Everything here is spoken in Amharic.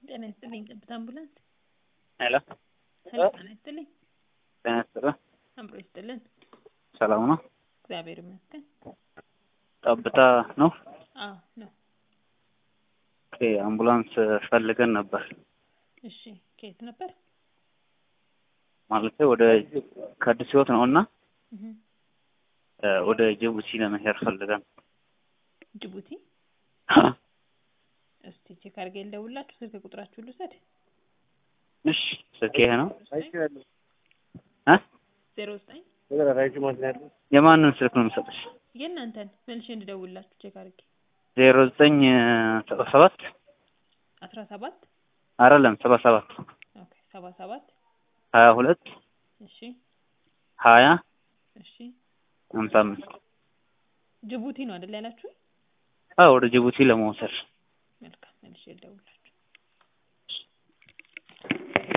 ጤና ይስጥልኝ ጠብታ አምቡላንስ ሄሎ ሄሎ ጤና ይስጥልኝ ጤና ይስጥልኝ አምሮ ይስጥልን ሰላም ነው እግዚአብሔር ይመስገን ጠብታ ነው አዎ ነው ኦኬ አምቡላንስ ፈልገን ነበር እሺ ከየት ነበር ማለት ወደ ከአዲስ ህይወት ነው እና እህ ወደ ጅቡቲ ለመሄድ ፈልገን ጅቡቲ እስቲ ቼክ አድርጌ ልደውልላችሁ ስልክ ቁጥራችሁ ልውሰድ እሺ ስልክ ይሄ ነው እ ዜሮ ዘጠኝ የማንን ስልክ ነው የምሰጥሽ የእናንተን መልሼ እንድደውልላችሁ ቼክ አድርጌ ዜሮ ዘጠኝ ሰባ ሰባት አስራ ሰባት አይደለም ሰባ ሰባት ኦኬ ሰባ ሰባት ሀያ ሁለት እሺ ሀያ እሺ ሀምሳ አምስት ጅቡቲ ነው አይደል ያላችሁ አዎ ወደ ጅቡቲ ለመውሰድ መልካም መልሼ ልደውልላችሁ